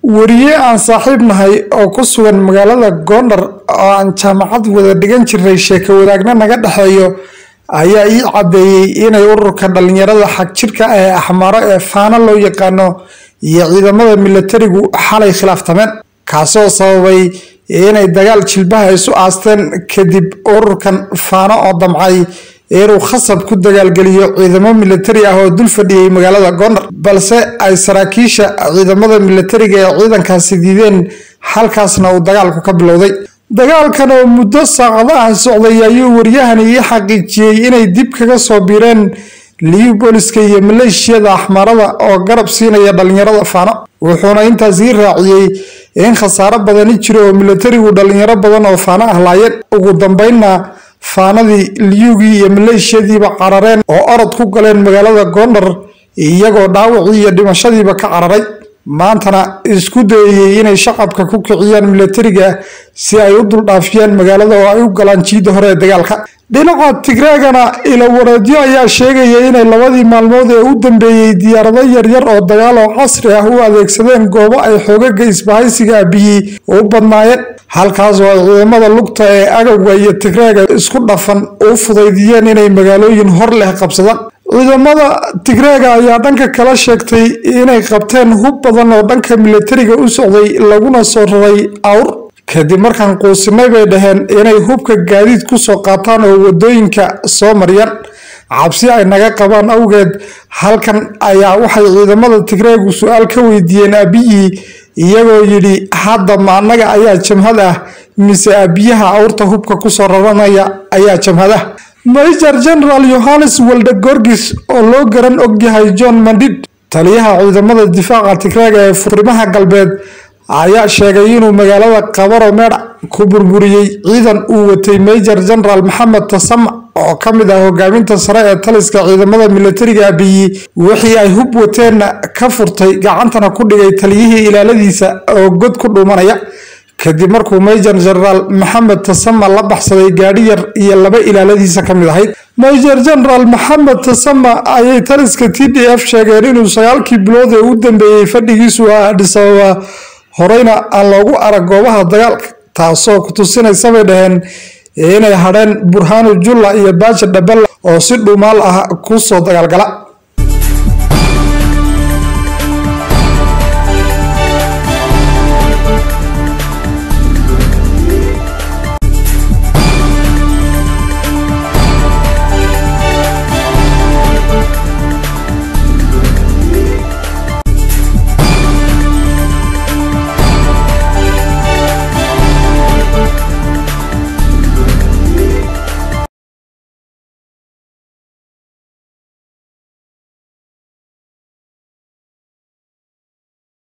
weriye aan saaxiib nahay oo ku sugan magaalada goondar oo aan jaamacad wada dhigan jirnay sheeko wadaagna naga dhexeeyo ayaa ii caddeeyey inay ururka dhalinyarada xagjirka ee axmaaro ee faano loo yaqaano iyo ciidamada milatarigu xalay khilaaftameen kaasoo sababay inay dagaal jilbaha isu aasteen kadib ururkan faano oo damcay inuu khasab ku dagaalgeliyo ciidamo milatari ah oo dul fadhiyey magaalada goondar balse ay saraakiisha ciidamada milatariga ee ciidankaasi diideen halkaasna uu dagaalku ka bilowday dagaalkan oo muddo saacadaha socday ayuu waryahani ii xaqiijiyey inay dib kaga soo biireen liyu booliska iyo maleeshiyada axmaarada oo garab siinaya dhalinyarada faano wuxuuna intaas ii raaciyey in khasaaro badani jiro oo milatarigu dhalinyaro badan oo faano ah laayeen ugu dambeynna faanadii liyugii iyo maleeshiyadiiba carareen oo orod ku galeen magaalada goondar iyagoo dhaawacii iyo dhimashadiiba ka cararay maantana isku dayayey inay shacabka ku kiciyaan milatariga si ay u duldhaafiyaan magaalada oo ay u galaan jiidda hore ee dagaalka dhinaca tigreegana ilawareedyo ayaa sheegaya inay labadii maalmood ee u dambeeyey diyaarado yaryar oo dagaal oo casri ah u adeegsadeen goobo ay xoogaga isbahaysiga abiyey u badnaayeen halkaas oo ay ciidamada lugta ee agowga iyo tigreega isku dhafan u fudaydiyeen inay magaalooyin hor leh qabsadaan ciidamada tigreega ayaa dhanka kala sheegtay inay qabteen hub badan oo dhanka milatariga u socday laguna soo raray awr kadib markaan quusinay bay dhaheen inay hubka gaadiid kusoo qaataan oo wadooyinka soo mariyaan cabsi ay naga qabaan awgeed halkan ayaa waxay ciidamada tigreegu su-aal ka weydiiyeen abiyi iyagoo yidhi hadda ma annaga ayaa jamhad ah mise abiyaha awrta hubka kusoo raranaya ayaa jamhadaha major general yohannes walde gorgis oo loo garan ogyahay john mandid taliyaha ciidamada difaaca tigreega ee furimaha galbeed ayaa sheegay inuu magaalada kabaro meedha ku burburiyey ciidan uu watay major general maxamed tasama oo ka mid ah hogaaminta sare ee taliska ciidamada milatariga abiyi wixii ay hub wateenna ka furtay gacantana ku dhigay taliyihii ilaaladiisa oo god ku dhuumanaya kadib markuu major generaal maxamed tasama la baxsaday gaadhi yar iyo laba ilaaladiisa ka mid ahayd major general maxamed tasama ayay taliska t d f sheegeen inuu sagaalkii bilood ee u dambeeyey fadhigiisu ah adhisababa horeyna aan loogu arag goobaha dagaalka taasoo ku tusinaysa bay dhaheen inay hadheen burhaanu julla iyo baaja dhabella oo si dhuumaal ah kusoo dagaalgala